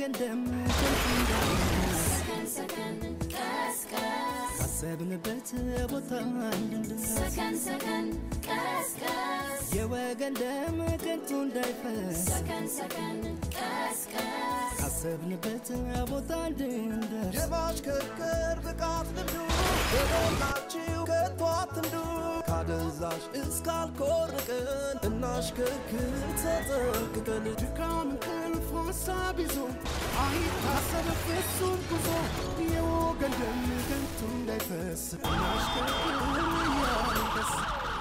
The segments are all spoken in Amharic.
የወገን ደም ከንቱ እንዳይፈስ ሰከን ሰከን ቀስቀስ ካሰብንበት ቦታ እንድንደርስ ሰከን ሰከን ቀስቀስ የወገን ደም ከንቱ እንዳይፈስ ሰከን ሰከን ቀስቀስ ካሰብንበት ቦታ እንድንደርስ የማሽከርከር ብቃት ልምዱ በሞላችሁ ከቶ አትንዱ ካደንዛዥ እስካልኮርቅን እናሽከርክር ተጠንቅቀን ድካም እንቅልፍ ሀሳብ ይዞ አይታሰብ ፍጹም ጉዞ የወገን ደም ከንቱ እንዳይፈስ እናሽከርክር እያልን ደስ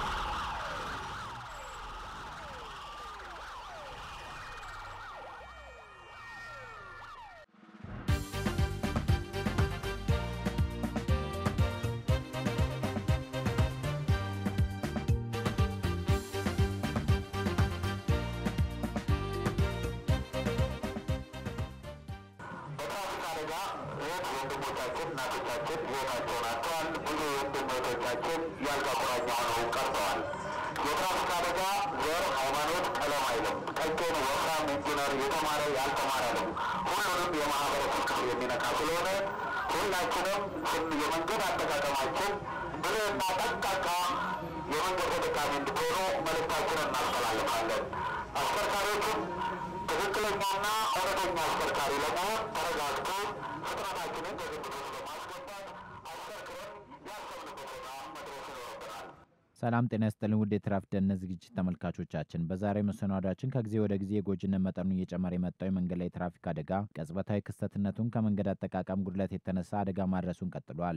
በትራፊክ አደጋ እህት ወንድሞቻችን፣ እናቶቻችን ሕይወታቸውን አጥተዋል። ብዙ ወንድም እህቶቻችን የአልጋ ቁራኛ ሆነው ቀርተዋል። የትራፊክ አደጋ ዘር፣ ሃይማኖት፣ ቀለም አይልም። ቀጭን፣ ወፍራም፣ ኢንጂነር፣ የተማረ፣ ያልተማረ ነው። ሁሉንም የማህበረሰብ ክፍል የሚነካ ስለሆነ ሁላችንም ስን የመንገድ አጠቃቀማችን ብልህና ጠንቃቃ የመንገድ ተጠቃሚ እንድትሆኑ መልእክታችንን እናስተላልፋለን። አሽከርካሪዎችም ትክክለኛና እውነተኛ አሽከርካሪ ለመሆን ተረጋግቶ ፍጥነታችንን ከግምት ውስጥ በማስገባት አሽከርክረን ያሰብንበት ቦታ መድረስ ይኖርብናል። ሰላም ጤና ይስጥልን ውድ የትራፊክ ደህንነት ዝግጅት ተመልካቾቻችን፣ በዛሬው መሰናዷችን ከጊዜ ወደ ጊዜ የጎጂነት መጠኑ እየጨመረ የመጣው የመንገድ ላይ ትራፊክ አደጋ ቅጽበታዊ ክስተትነቱን ከመንገድ አጠቃቀም ጉድለት የተነሳ አደጋ ማድረሱን ቀጥሏል።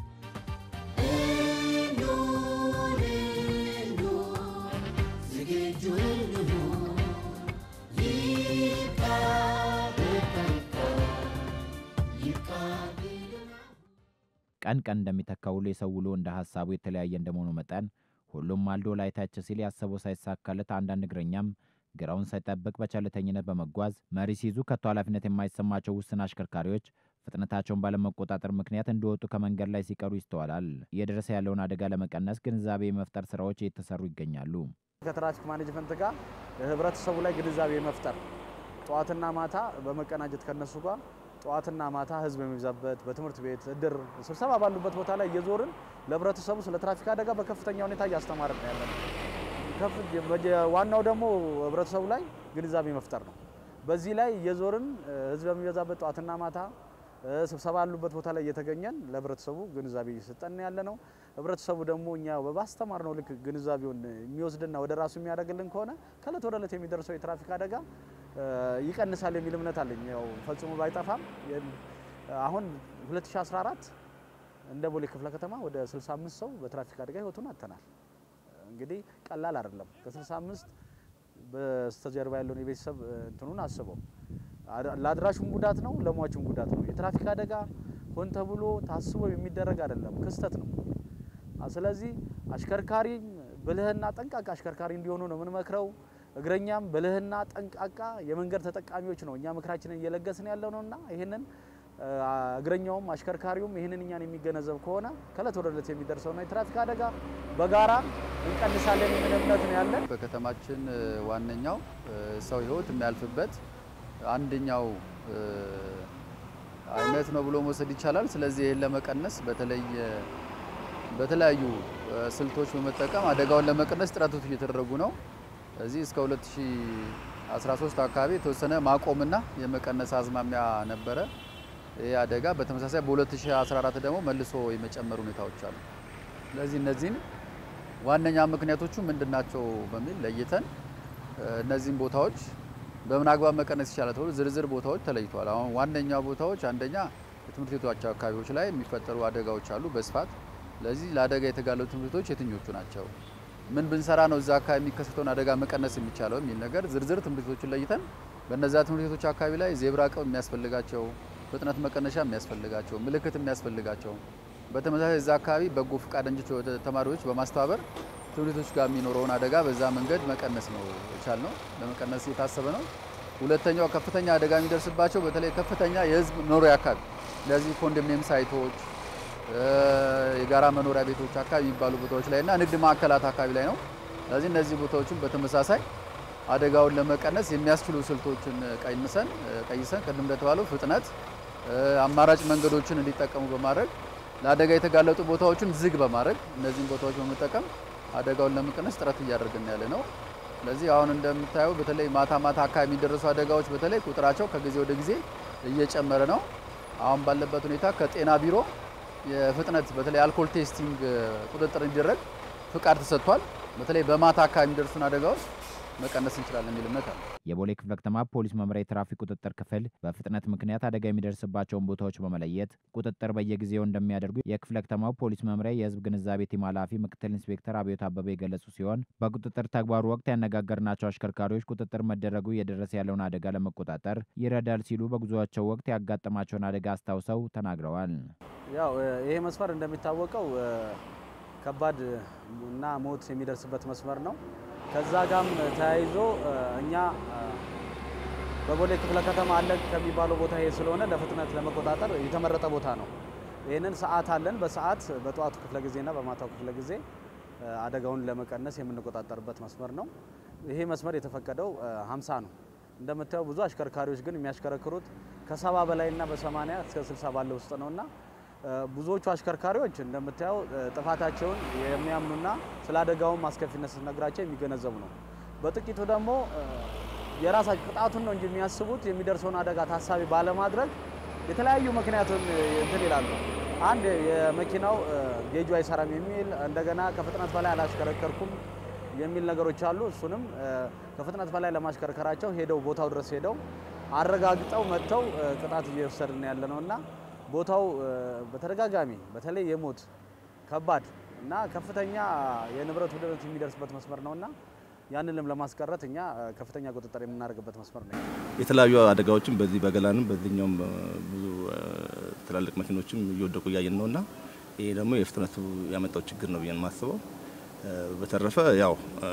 ቀን ቀን እንደሚተካ ውሎ የሰው ውሎ እንደ ሀሳቡ የተለያየ እንደመሆኑ መጠን ሁሉም ማልዶ ላይታች ሲል ያሰበው ሳይሳካለት አንዳንድ እግረኛም ግራውን ሳይጠብቅ በቸልተኝነት በመጓዝ መሪ ሲይዙ ከቶ ኃላፊነት የማይሰማቸው ውስን አሽከርካሪዎች ፍጥነታቸውን ባለመቆጣጠር ምክንያት እንደወጡ ከመንገድ ላይ ሲቀሩ ይስተዋላል። እየደረሰ ያለውን አደጋ ለመቀነስ ግንዛቤ የመፍጠር ስራዎች እየተሰሩ ይገኛሉ። ከትራፊክ ማኔጅመንት ጋር ህብረተሰቡ ላይ ግንዛቤ መፍጠር ጠዋትና ማታ በመቀናጀት ከነሱ ጋር ጠዋትና ማታ ህዝብ የሚበዛበት በትምህርት ቤት እድር፣ ስብሰባ ባሉበት ቦታ ላይ እየዞርን ለህብረተሰቡ ስለ ትራፊክ አደጋ በከፍተኛ ሁኔታ እያስተማርን ነው ያለን። ከፍ- በየ- ዋናው ደግሞ ህብረተሰቡ ላይ ግንዛቤ መፍጠር ነው። በዚህ ላይ እየዞርን እ፣ ህዝብ የሚበዛበት ጠዋትና ማታ እ፣ ስብሰባ ያሉበት ቦታ ላይ እየተገኘን ለህብረተሰቡ ግንዛቤ እየሰጠን ያለ ነው። ህብረተሰቡ ደግሞ እኛ ባስተማር ነው ልክ ግንዛቤውን የሚወስድና ወደ ራሱ የሚያደርግልን ከሆነ ከእለት ወደ እለት የሚደርሰው የትራፊክ አደጋ እ፣ ይቀንሳል የሚል እምነት አለኝ። ያው ፈጽሞ ባይጠፋም የም- አሁን 2014 እንደ ቦሌ ክፍለ ከተማ ወደ 65 ሰው በትራፊክ አደጋ ህይወቱን አጥተናል። እንግዲህ ቀላል አይደለም። ከ65 በስተጀርባ ያለውን የቤተሰብ እ፣ እንትኑን አስበው አድ- ለአድራሹም ጉዳት ነው፣ ለሟቹም ጉዳት ነው። የትራፊክ አደጋ ሆን ተብሎ ታስቦ የሚደረግ አይደለም፣ ክስተት ነው። አ፣ ስለዚህ አሽከርካሪም ብልህና ጠንቃቃ አሽከርካሪ እንዲሆኑ ነው የምንመክረው። እግረኛም ብልህና ጠንቃቃ የመንገድ ተጠቃሚዎች ነው እኛ ምክራችንን እየለገስን ያለው ነውና ይህንን እ፣ እግረኛውም አሽከርካሪውም ይህንን እኛን የሚገነዘብ ከሆነ ከእለት ወደ እለት የሚደርሰውና የትራፊክ አደጋ በጋራ እንቀንሳለን የሚል እምነት ነው ያለን። በከተማችን እ፣ ዋነኛው እ፣ ሰው ህይወት የሚያልፍበት አንደኛው እ፣ አይነት ነው ብሎ መውሰድ ይቻላል። ስለዚህ ይህን ለመቀነስ በተለይ እ፣ በተለያዩ እ፣ ስልቶች በመጠቀም አደጋውን ለመቀነስ ጥረቶች እየተደረጉ ነው። እዚህ እስከ 2013 አካባቢ የተወሰነ ማቆምና የመቀነስ አዝማሚያ ነበረ። ይህ አደጋ በተመሳሳይ በ2014 ደግሞ መልሶ የመጨመር ሁኔታዎች አሉ። ስለዚህ እነዚህን ዋነኛ ምክንያቶቹ ምንድናቸው በሚል ለይተን እ፣ እነዚህን ቦታዎች በምን አግባብ መቀነስ ይቻላል ተብሎ ዝርዝር ቦታዎች ተለይተዋል። አሁን ዋነኛ ቦታዎች አንደኛ የትምህርት ቤቶች አካባቢዎች ላይ የሚፈጠሩ አደጋዎች አሉ በስፋት ስለዚህ ለአደጋ የተጋለጡ ትምህርት ቤቶች የትኞቹ ናቸው? ምን ብንሰራ ነው እዛ አካባቢ የሚከሰተውን አደጋ መቀነስ የሚቻለው የሚል ነገር ዝርዝር ትምህርት ቤቶችን ለይተን በእነዛ ትምህርት ቤቶች አካባቢ ላይ ዜብራ ቅብ የሚያስፈልጋቸው፣ ፍጥነት መቀነሻ የሚያስፈልጋቸው፣ ምልክት የሚያስፈልጋቸው በተመሳሳይ እዛ አካባቢ በጎ ፈቃደኞች ወደ ተማሪዎች በማስተባበር ትምህርት ቤቶች ጋር የሚኖረውን አደጋ በዛ መንገድ መቀነስ ነው የቻልነው፣ ለመቀነስ የታሰበ ነው። ሁለተኛው ከፍተኛ አደጋ የሚደርስባቸው በተለይ ከፍተኛ የህዝብ መኖሪያ አካባቢ ለዚህ ኮንዶሚኒየም ሳይቶች እ፣ የጋራ መኖሪያ ቤቶች አካባቢ የሚባሉ ቦታዎች ላይ እና ንግድ ማዕከላት አካባቢ ላይ ነው። ስለዚህ እነዚህ ቦታዎችን በተመሳሳይ አደጋውን ለመቀነስ የሚያስችሉ ስልቶችን ቀይሰን ቀይሰን ቅድም እንደተባለው ፍጥነት፣ አማራጭ መንገዶችን እንዲጠቀሙ በማድረግ ለአደጋ የተጋለጡ ቦታዎችን ዝግ በማድረግ እነዚህን ቦታዎች በመጠቀም አደጋውን ለመቀነስ ጥረት እያደረግን ያለ ነው። ስለዚህ አሁን እንደምታየው በተለይ ማታ ማታ አካባቢ የሚደረሱ አደጋዎች በተለይ ቁጥራቸው ከጊዜ ወደ ጊዜ እየጨመረ ነው። አሁን ባለበት ሁኔታ ከጤና ቢሮ የፍጥነት በተለይ አልኮል ቴስቲንግ ቁጥጥር እንዲደረግ ፍቃድ ተሰጥቷል። በተለይ በማታ አካባቢ የሚደርሱን አደጋዎች መቀነስ እንችላለን የሚል እምነት አለ። የቦሌ ክፍለ ከተማ ፖሊስ መምሪያ የትራፊክ ቁጥጥር ክፍል በፍጥነት ምክንያት አደጋ የሚደርስባቸውን ቦታዎች በመለየት ቁጥጥር በየጊዜው እንደሚያደርጉ የክፍለ ከተማው ፖሊስ መምሪያ የሕዝብ ግንዛቤ ቲም ኃላፊ ምክትል ኢንስፔክተር አብዮት አበበ የገለጹ ሲሆን በቁጥጥር ተግባሩ ወቅት ያነጋገርናቸው አሽከርካሪዎች ቁጥጥር መደረጉ እየደረሰ ያለውን አደጋ ለመቆጣጠር ይረዳል ሲሉ በጉዞአቸው ወቅት ያጋጠማቸውን አደጋ አስታውሰው ተናግረዋል። ያው ይሄ መስመር እንደሚታወቀው ከባድ እና ሞት የሚደርስበት መስመር ነው። ከዛ ጋም ተያይዞ እኛ በቦሌ ክፍለ ከተማ አለ ከሚባለው ቦታ ይሄ ስለሆነ ለፍጥነት ለመቆጣጠር የተመረጠ ቦታ ነው። ይህንን ሰዓት አለን። በሰዓት በጠዋቱ ክፍለ ጊዜና በማታው ክፍለ ጊዜ አደጋውን ለመቀነስ የምንቆጣጠርበት መስመር ነው። ይሄ መስመር የተፈቀደው 50 ነው። እንደምታየው ብዙ አሽከርካሪዎች ግን የሚያሽከረክሩት ከሰባ በላይና በሰማንያ እስከ 60 ባለው ውስጥ ነውና ብዙዎቹ አሽከርካሪዎች እንደምታየው ጥፋታቸውን የሚያምኑና ስለ አደጋውን አስከፊነት ስነግራቸው የሚገነዘቡ ነው። በጥቂቱ ደግሞ የራሳቸው ቅጣቱን ነው እንጂ የሚያስቡት የሚደርሰውን አደጋ ታሳቢ ባለማድረግ የተለያዩ ምክንያቱን እንትን ይላሉ። አንድ የመኪናው ጌጁ አይሰራም የሚል እንደገና ከፍጥነት በላይ አላሽከረከርኩም የሚል ነገሮች አሉ። እሱንም ከፍጥነት በላይ ለማሽከርከራቸው ሄደው ቦታው ድረስ ሄደው አረጋግጠው መጥተው ቅጣት እየወሰድን ያለ ነው እና ቦታው በተደጋጋሚ በተለይ የሞት ከባድ እና ከፍተኛ የንብረት ውድመት የሚደርስበት መስመር ነውና ያንንም ለማስቀረት እኛ ከፍተኛ ቁጥጥር የምናደርግበት መስመር ነው። የተለያዩ አደጋዎችም በዚህ በገላንም በዚህኛውም ብዙ ትላልቅ መኪኖችም እየወደቁ እያየን ነውና ይሄ ደግሞ የፍጥነቱ ያመጣው ችግር ነው ብዬ የማስበው። በተረፈ ያው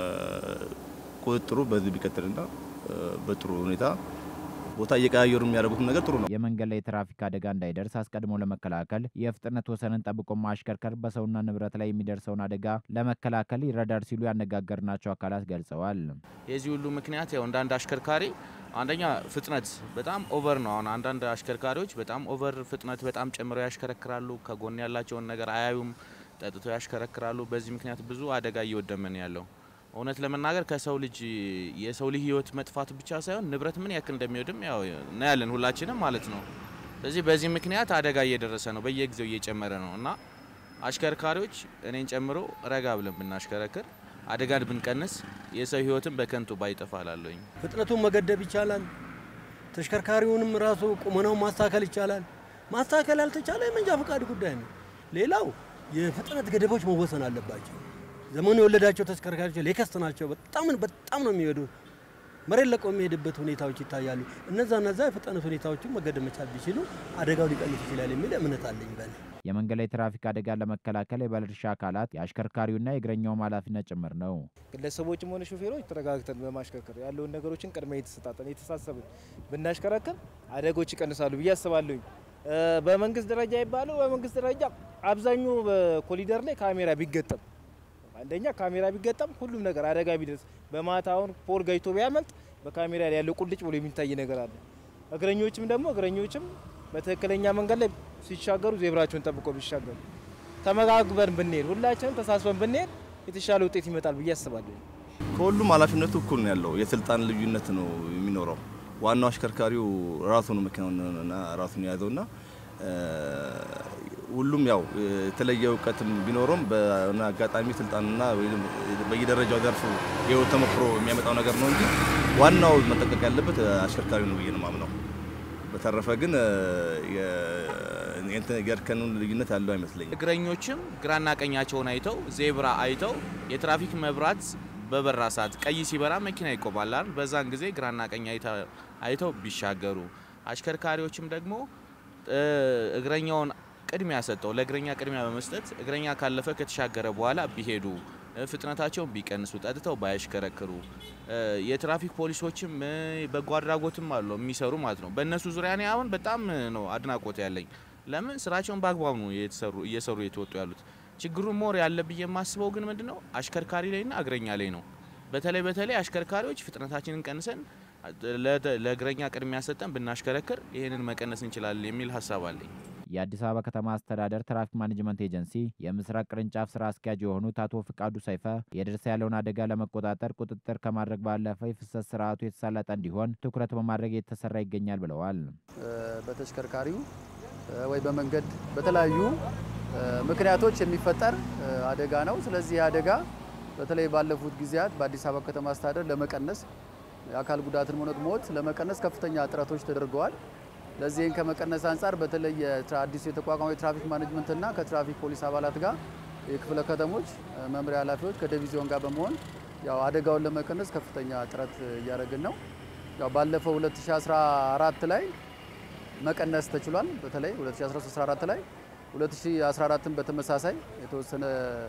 ቁጥጥሩ በዚህ ቢቀጥልና በጥሩ ሁኔታ ቦታ እየቀያየሩ የሚያደርጉት ነገር ጥሩ ነው። የመንገድ ላይ የትራፊክ አደጋ እንዳይደርስ አስቀድሞ ለመከላከል የፍጥነት ወሰንን ጠብቆ ማሽከርከር በሰውና ንብረት ላይ የሚደርሰውን አደጋ ለመከላከል ይረዳል ሲሉ ያነጋገርናቸው አካላት ገልጸዋል። የዚህ ሁሉ ምክንያት ያው እንደ አንድ አሽከርካሪ አንደኛ ፍጥነት በጣም ኦቨር ነው። አሁን አንዳንድ አሽከርካሪዎች በጣም ኦቨር ፍጥነት በጣም ጨምረው ያሽከረክራሉ። ከጎን ያላቸውን ነገር አያዩም፣ ጠጥቶ ያሽከረክራሉ። በዚህ ምክንያት ብዙ አደጋ እየወደመን ያለው እውነት ለመናገር ከሰው ልጅ የሰው ልጅ ህይወት መጥፋት ብቻ ሳይሆን ንብረት ምን ያክል እንደሚወድም ያው እናያለን ሁላችንም ማለት ነው። ስለዚህ በዚህ ምክንያት አደጋ እየደረሰ ነው፣ በየጊዜው እየጨመረ ነው እና አሽከርካሪዎች እኔን ጨምሮ ረጋ ብለን ብናሽከረክር አደጋን ብንቀንስ የሰው ህይወትን በከንቱ ባይጠፋ እላለሁኝ። ፍጥነቱን መገደብ ይቻላል። ተሽከርካሪውንም ራሱ ቁመናውን ማስተካከል ይቻላል። ማስተካከል ያልተቻለ የመንጃ ፈቃድ ጉዳይ ነው። ሌላው የፍጥነት ገደቦች መወሰን አለባቸው። ዘመኑ የወለዳቸው ተሽከርካሪዎች ሌከስት ናቸው። በጣም በጣም ነው የሚሄዱት። መሬት ለቆ የሚሄድበት ሁኔታዎች ይታያሉ። እነዛ እነዛ የፍጥነት ሁኔታዎችን መገደብ መቻል ቢችሉ አደጋው ሊቀንስ ይችላል የሚል እምነት አለኝ በእኔ። የመንገድ ላይ ትራፊክ አደጋን ለመከላከል የባለድርሻ አካላት የአሽከርካሪውና የእግረኛውም ኃላፊነት ጭምር ነው። ግለሰቦችም ሆነ ሾፌሮች ተረጋግተን በማሽከርከር ያለውን ነገሮችን ቅድሚያ የተሰጣጠን የተሳሰብን ብናሽከረክር አደጎች ይቀንሳሉ ብዬ አስባለሁኝ። በመንግስት ደረጃ ይባለው በመንግስት ደረጃ አብዛኛው በኮሊደር ላይ ካሜራ ቢገጠም አንደኛ ካሜራ ቢገጠም ሁሉም ነገር አደጋ ቢደርስ በማታውን ፖል ጋይቶ ቢያመልጥ በካሜራ ላይ ያለው ቁልጭ ብሎ የሚታይ ነገር አለ። እግረኞችም ደግሞ እግረኞችም በትክክለኛ መንገድ ላይ ሲሻገሩ ዜብራቸውን ጠብቆ ቢሻገሩ ተመጋግበን ብንሄድ ሁላችንም ተሳስበን ብንሄድ የተሻለ ውጤት ይመጣል ብዬ አስባለሁ። ከሁሉም ኃላፊነቱ እኩል ነው ያለው። የስልጣን ልዩነት ነው የሚኖረው። ዋናው አሽከርካሪው ራሱ ነው መኪናውንና ራሱን የያዘውና ሁሉም ያው የተለየ እውቀትም ቢኖረውም በሆነ አጋጣሚ ስልጣንና በየደረጃው ዘርፉ የህይወት ተሞክሮ የሚያመጣው ነገር ነው እንጂ ዋናው መጠንቀቅ ያለበት አሽከርካሪው ነው ብዬ ነው የማምነው። በተረፈ ግን የእርከኑን ልዩነት ያለው አይመስለኝም። እግረኞችም ግራና ቀኛቸውን አይተው ዜብራ አይተው የትራፊክ መብራት በበራ ሰዓት ቀይ ሲበራ መኪና ይቆማል አይደል? በዛን ጊዜ ግራና ቀኝ አይተው ቢሻገሩ፣ አሽከርካሪዎችም ደግሞ እግረኛውን ቅድሚያ ሰጠው ለእግረኛ ቅድሚያ በመስጠት እግረኛ ካለፈ ከተሻገረ በኋላ ቢሄዱ ፍጥነታቸውን ቢቀንሱ ጠጥተው ባያሽከረክሩ የትራፊክ ፖሊሶችም በጎ አድራጎትም አሉ የሚሰሩ ማለት ነው። በእነሱ ዙሪያ እኔ አሁን በጣም ነው አድናቆት ያለኝ። ለምን ስራቸውን በአግባቡ ነው እየሰሩ የተወጡ ያሉት። ችግሩ ሞር ያለብኝ የማስበው ግን ምንድነው አሽከርካሪ ላይና እግረኛ ላይ ነው። በተለይ በተለይ አሽከርካሪዎች ፍጥነታችንን ቀንሰን ለ- ለእግረኛ ቅድሚያ ሰጠን ብናሽከረክር ይህንን መቀነስ እንችላለን የሚል ሀሳብ አለኝ። የአዲስ አበባ ከተማ አስተዳደር ትራፊክ ማኔጅመንት ኤጀንሲ የምስራቅ ቅርንጫፍ ስራ አስኪያጅ የሆኑት አቶ ፍቃዱ ሰይፈ የደረሰ ያለውን አደጋ ለመቆጣጠር ቁጥጥር ከማድረግ ባለፈ የፍሰት ስርዓቱ የተሳለጠ እንዲሆን ትኩረት በማድረግ የተሰራ ይገኛል ብለዋል። እ፣ በተሽከርካሪው እ፣ ወይ በመንገድ በተለያዩ እ፣ ምክንያቶች የሚፈጠር እ፣ አደጋ ነው። ስለዚህ ይህ አደጋ በተለይ ባለፉት ጊዜያት በአዲስ አበባ ከተማ አስተዳደር ለመቀነስ የአካል ጉዳትን ሆነ ሞት ለመቀነስ ከፍተኛ ጥረቶች ተደርገዋል። ለዚህን ከመቀነስ አንጻር በተለይ የትራ- አዲሱ የተቋቋመው የትራፊክ ማኔጅመንትና ከትራፊክ ፖሊስ አባላት ጋር የክፍለ ከተሞች እ፣ መምሪያ ኃላፊዎች ከዲቪዚዮን ጋር በመሆን ያው አደጋውን ለመቀነስ ከፍተኛ ጥረት እያደረግን ነው። ያው ባለፈው 2014 ላይ መቀነስ ተችሏል። በተለይ 2013 ላይ 2014ን በተመሳሳይ የተወሰነ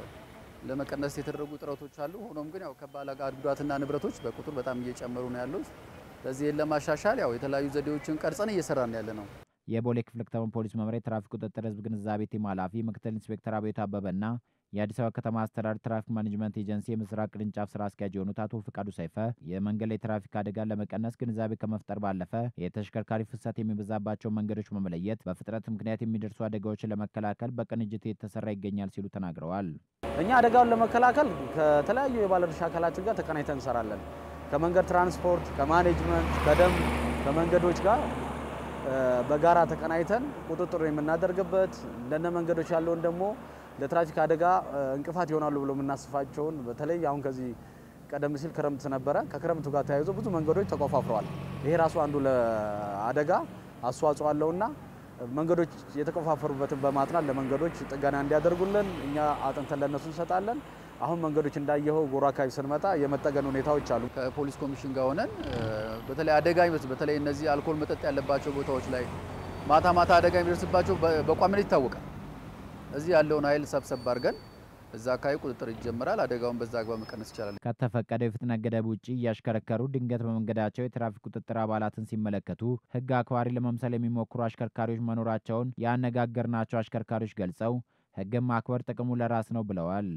ለመቀነስ የተደረጉ ጥረቶች አሉ። ሆኖም ግን ያው ከባለ ጉዳትና ንብረቶች በቁጥር በጣም እየጨመሩ ነው ያሉት። ለዚህን ለማሻሻል ያው የተለያዩ ዘዴዎችን ቀርጸን እየሰራን ያለ ነው። የቦሌ ክፍለ ከተማ ፖሊስ መምሪያ የትራፊክ ቁጥጥር ህዝብ ግንዛቤ ቲም ኃላፊ ምክትል ኢንስፔክተር አቤቱ አበበና የአዲስ አበባ ከተማ አስተዳደር ትራፊክ ማኔጅመንት ኤጀንሲ የምስራቅ ቅርንጫፍ ስራ አስኪያጅ የሆኑት አቶ ፍቃዱ ሰይፈ የመንገድ ላይ ትራፊክ አደጋን ለመቀነስ ግንዛቤ ከመፍጠር ባለፈ የተሽከርካሪ ፍሰት የሚበዛባቸው መንገዶች በመለየት በፍጥነት ምክንያት የሚደርሱ አደጋዎችን ለመከላከል በቅንጅት የተሰራ ይገኛል ሲሉ ተናግረዋል። እኛ አደጋውን ለመከላከል ከተለያዩ የባለድርሻ አካላት ጋር ተቀናይተን እንሰራለን። ከመንገድ ትራንስፖርት፣ ከማኔጅመንት፣ ከደንብ፣ ከመንገዶች ጋር እ፣ በጋራ ተቀናይተን ቁጥጥር የምናደርግበት እንደነ መንገዶች ያለውን ደግሞ ለትራፊክ አደጋ እ፣ እንቅፋት ይሆናሉ ብሎ የምናስፋቸውን በተለይ አሁን ከዚህ ቀደም ሲል ክረምት ነበረ። ከክረምቱ ጋር ተያይዞ ብዙ መንገዶች ተቆፋፍረዋል። ይሄ ራሱ አንዱ ለአደጋ አስተዋጽኦ አለውና መንገዶች የተቆፋፈሩበትን በማጥናት ለመንገዶች ጥገና እንዲያደርጉልን እኛ አጥንተን ለነሱ እንሰጣለን። አሁን መንገዶች እንዳየኸው ጎሮ አካባቢ ስንመጣ የመጠገን ሁኔታዎች አሉ። ከፖሊስ ኮሚሽን ጋር ሆነን እ፣ በተለይ አደጋ የሚደርስ በተለይ እነዚህ አልኮል መጠጥ ያለባቸው ቦታዎች ላይ ማታ ማታ አደጋ የሚደርስባቸው በ- በቋሚነት ይታወቃል። እዚህ ያለውን ኃይል ሰብሰብ አድርገን እዛ አካባቢ ቁጥጥር ይጀምራል። አደጋውን በዛ አግባብ መቀነስ ይቻላል። ከተፈቀደው የፍጥነት ገደብ ውጭ እያሽከረከሩ ድንገት በመንገዳቸው የትራፊክ ቁጥጥር አባላትን ሲመለከቱ ሕግ አክባሪ ለመምሰል የሚሞክሩ አሽከርካሪዎች መኖራቸውን ያነጋገርናቸው አሽከርካሪዎች ገልጸው ሕግን ማክበር ጥቅሙ ለራስ ነው ብለዋል።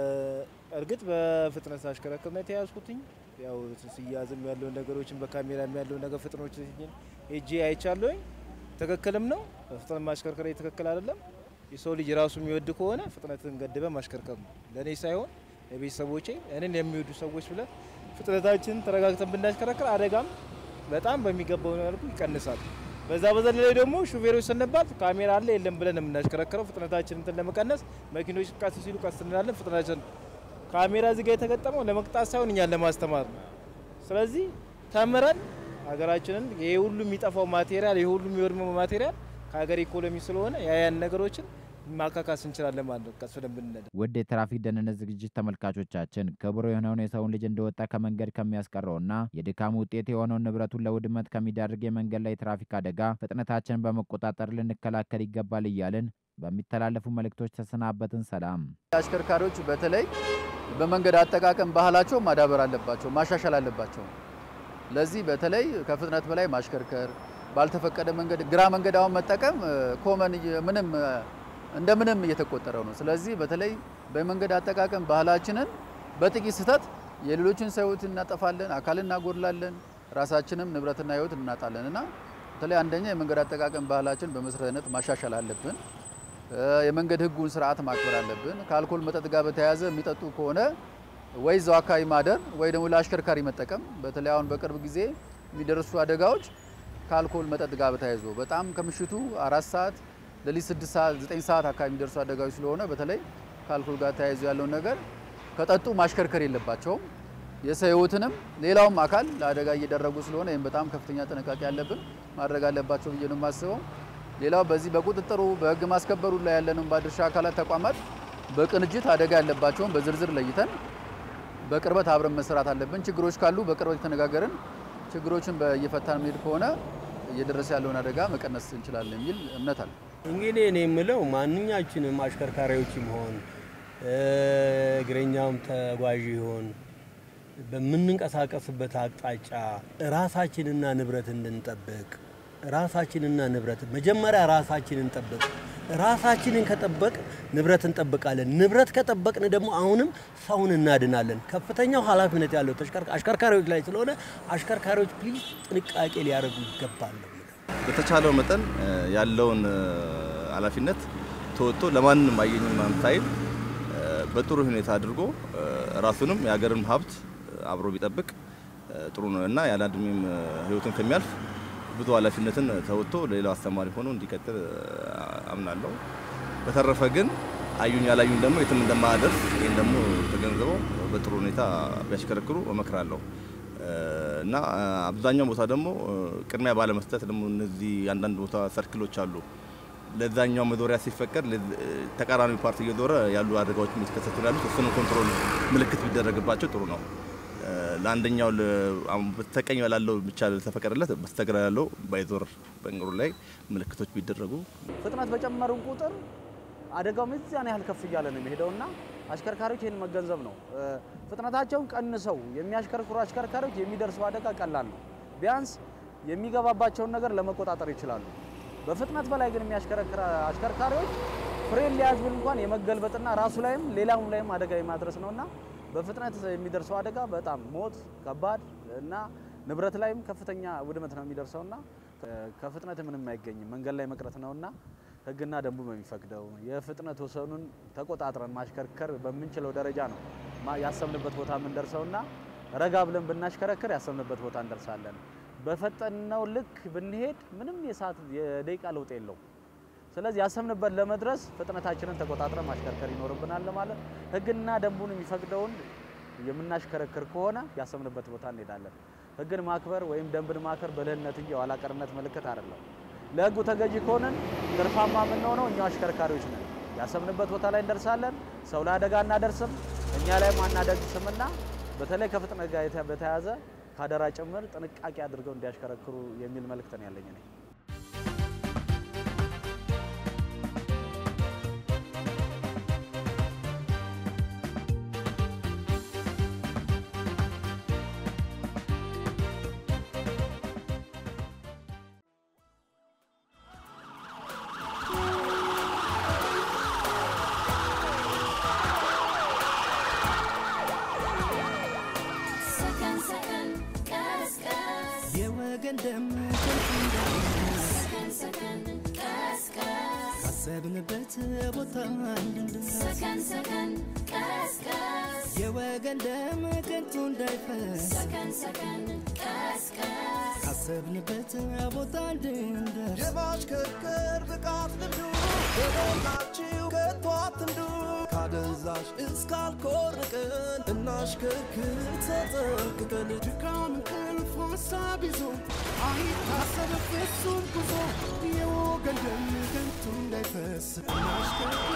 እርግጥ በፍጥነት አሽከረክር ነው የተያዝኩትኝ። ያው ሲያዝም ያለውን ነገሮችን በካሜራም ያለውን ነገር ፍጥኖች ሄጄ አይቻለሁኝ። ትክክልም ነው። በፍጥነት ማሽከርከር ትክክል አይደለም። የሰው ልጅ ራሱ የሚወድ ከሆነ ፍጥነትን ገድበ ማሽከርከር ነው። ለእኔ ሳይሆን ለቤተሰቦቼ እኔን የሚወዱ ሰዎች ብለን ፍጥነታችን ተረጋግተን ብናሽከረክር አደጋም በጣም በሚገባው መልኩ ይቀንሳል። በዛ በዘለለ ደግሞ ሹፌሮች ስንባል ካሜራ አለ የለም ብለን የምናሽከረክረው ፍጥነታችን እንትን ለመቀነስ መኪኖች ቀስ ሲሉ ቀስ እንላለን። ፍጥነታችን ካሜራ እዚህ ጋር የተገጠመው ለመቅጣት ሳይሆን እኛን ለማስተማር ነው። ስለዚህ ተምረን ሀገራችንን ይሄ ሁሉ የሚጠፋው ማቴሪያል ይሄ ሁሉ የሚወድመው ማቴሪያል ከሀገር ኢኮኖሚ ስለሆነ ያያን ነገሮችን ማካካስ እንችላለን ማለት ነው። ቀስ ብለን ብንነዳ ውድ የትራፊክ ደህንነት ዝግጅት ተመልካቾቻችን ክቡር የሆነውን የሰውን ልጅ እንደወጣ ከመንገድ ከሚያስቀረውና የድካም ውጤት የሆነውን ንብረቱን ለውድመት ከሚዳርግ የመንገድ ላይ ትራፊክ አደጋ ፍጥነታችንን በመቆጣጠር ልንከላከል ይገባል እያልን በሚተላለፉ መልእክቶች ተሰናበትን። ሰላም። አሽከርካሪዎች በተለይ በመንገድ አጠቃቀም ባህላቸው ማዳበር አለባቸው፣ ማሻሻል አለባቸው። ለዚህ በተለይ ከፍጥነት በላይ ማሽከርከር፣ ባልተፈቀደ መንገድ ግራ መንገድ አሁን መጠቀም ኮመን ምንም እንደ ምንም እየተቆጠረው ነው። ስለዚህ በተለይ በመንገድ አጠቃቀም ባህላችንን በጥቂት ስህተት የሌሎችን ሰው ሕይወት እናጠፋለን፣ አካል እናጎድላለን፣ ራሳችንም ንብረትና ሕይወት እናጣለን እና በተለይ አንደኛ የመንገድ አጠቃቀም ባህላችን በመሰረታዊነት ማሻሻል አለብን። የመንገድ ሕጉን ስርዓት ማክበር አለብን። ከአልኮል መጠጥ ጋር በተያያዘ የሚጠጡ ከሆነ ወይ እዛው አካባቢ ማደር ወይ ደግሞ ለአሽከርካሪ መጠቀም። በተለይ አሁን በቅርብ ጊዜ የሚደርሱ አደጋዎች ከአልኮል መጠጥ ጋር በተያይዞ በጣም ከምሽቱ አራት ሰዓት ሌሊት ስድስት ሰዓት ዘጠኝ ሰዓት አካባቢ የሚደርሱ አደጋዎች ስለሆነ በተለይ ከአልኮል ጋር ተያይዞ ያለውን ነገር ከጠጡ ማሽከርከር የለባቸውም። የሰው ህይወትንም ሌላውም አካል ለአደጋ እየደረጉ ስለሆነ ይህም በጣም ከፍተኛ ጥንቃቄ ያለብን ማድረግ አለባቸው ብዬ ነው የማስበው። ሌላው በዚህ በቁጥጥሩ በህግ ማስከበሩ ላይ ያለንን ባለድርሻ አካላት ተቋማት በቅንጅት አደጋ ያለባቸውን በዝርዝር ለይተን በቅርበት አብረን መስራት አለብን። ችግሮች ካሉ በቅርበት የተነጋገርን ችግሮችን እየፈታን መሄድ ከሆነ እየደረሰ ያለውን አደጋ መቀነስ እንችላለን የሚል እምነት አለ። እንግዲህ እኔ የምለው ማንኛችንም አሽከርካሪዎችም ሆን እግረኛውም ተጓዥ ይሆን በምንንቀሳቀስበት አቅጣጫ ራሳችንና ንብረት እንድንጠብቅ ራሳችንና ንብረት መጀመሪያ ራሳችንን ጠብቅ። ራሳችንን ከጠበቅ ንብረት እንጠብቃለን። ንብረት ከጠበቅን ደግሞ አሁንም ሰውን እናድናለን። ከፍተኛው ኃላፊነት ያለው አሽከርካሪዎች ላይ ስለሆነ አሽከርካሪዎች ፕሊዝ ጥንቃቄ ሊያደርጉ ይገባል። በተቻለው መጠን ያለውን ኃላፊነት ተወጥቶ ለማንም አየኝም ሳይል በጥሩ ሁኔታ አድርጎ ራሱንም የሀገርን ሀብት አብሮ ቢጠብቅ ጥሩ ነው እና ያለ እድሜም ህይወቱን ከሚያልፍ ብዙ ኃላፊነትን ተወጥቶ ለሌላው አስተማሪ ሆኖ እንዲቀጥል አምናለሁ። በተረፈ ግን አዩኝ ያላዩኝ ደግሞ የትም እንደማያደርስ ይህን ደግሞ ተገንዝበው በጥሩ ሁኔታ ቢያሽከረክሩ እመክራለሁ እና አብዛኛው ቦታ ደግሞ ቅድሚያ ባለመስጠት ደግሞ እነዚህ አንዳንድ ቦታ ሰርክሎች አሉ ለዛኛው መዞሪያ ሲፈቀድ ተቃራኒ ፓርቲ እየዞረ ያሉ አደጋዎች እየተከሰቱ ነው ያሉት። እሱንም ኮንትሮል ምልክት ቢደረግባቸው ጥሩ ነው። ለአንደኛው በስተቀኝ ላለው ብቻ ተፈቀደለት፣ በስተግራ ያለው ባይዞር በእግሩ ላይ ምልክቶች ቢደረጉ። ፍጥነት በጨመርን ቁጥር አደጋው የዚያን ያህል ከፍ እያለ ነው የሚሄደውና አሽከርካሪዎች ይህን መገንዘብ ነው። ፍጥነታቸውን ቀንሰው የሚያሽከርክሩ አሽከርካሪዎች የሚደርሰው አደጋ ቀላል ነው። ቢያንስ የሚገባባቸውን ነገር ለመቆጣጠር ይችላሉ። በፍጥነት በላይ ግን የሚያሽከረክር አሽከርካሪዎች ፍሬን ሊያዝ ብል እንኳን የመገልበጥና ራሱ ላይም ሌላውም ላይም አደጋ የማድረስ ነውና በፍጥነት የሚደርሰው አደጋ በጣም ሞት፣ ከባድ እና ንብረት ላይም ከፍተኛ ውድመት ነው የሚደርሰውና ከፍጥነት ምንም አይገኝም መንገድ ላይ መቅረት ነውና ሕግና ደንቡ በሚፈቅደው የፍጥነት ወሰኑን ተቆጣጥረን ማሽከርከር በምንችለው ደረጃ ነው ያሰብንበት ቦታ የምንደርሰውና ረጋ ብለን ብናሽከረክር ያሰብንበት ቦታ እንደርሳለን። በፈጠነው ልክ ብንሄድ ምንም የሰዓት የደቂቃ ለውጥ የለው። ስለዚህ ያሰብንበት ለመድረስ ፍጥነታችንን ተቆጣጥረን ማሽከርከር ይኖርብናል ማለት ህግና ደንቡን የሚፈቅደውን የምናሽከረክር ከሆነ ያሰብንበት ቦታ እንሄዳለን። ህግን ማክበር ወይም ደንብን ማክበር ብልህነት እንጂ የኋላ ቀርነት ምልክት አይደለም። ለህጉ ተገዢ ከሆንን ትርፋማ የምንሆነው እኛው አሽከርካሪዎች ነን። ያሰብንበት ቦታ ላይ እንደርሳለን። ሰው ላይ አደጋ እናደርስም፣ እኛ ላይም አናደርስምና በተለይ ከፍጥነት ጋር በተያያዘ ካደራ ጭምር ጥንቃቄ አድርገው እንዲያሽከረክሩ የሚል መልእክት ነው ያለኝ እኔ። ሰከን ሰከን ቀስ ቀስ የወገን ደም ከንቱ እንዳይፈስ ሰከን ሰከን ቀስ ቀስ ካሰብንበት ቦታ እንድንደርስ ሰከን ሰከን ቀስ ቀስ የወገን ደም ከንቱ እንዳይፈስ ሰከን ሰከን ቀስ ቀስ ካሰብንበት ቦታ እንድንደርስ የማሽከርከር ብቃት ልምዱ በሞላችሁ ከቶ አትንዱ ካደንዛዥ እስካልኮርቅን እናሽከርክር ተጠንቅቀን ድካም እንቅልፍ ሀሳብ ይዞ አይታሰብ ፍጹም ጉዞ የወገን ደም ከንቱ እንዳይፈስ እናሽከርክር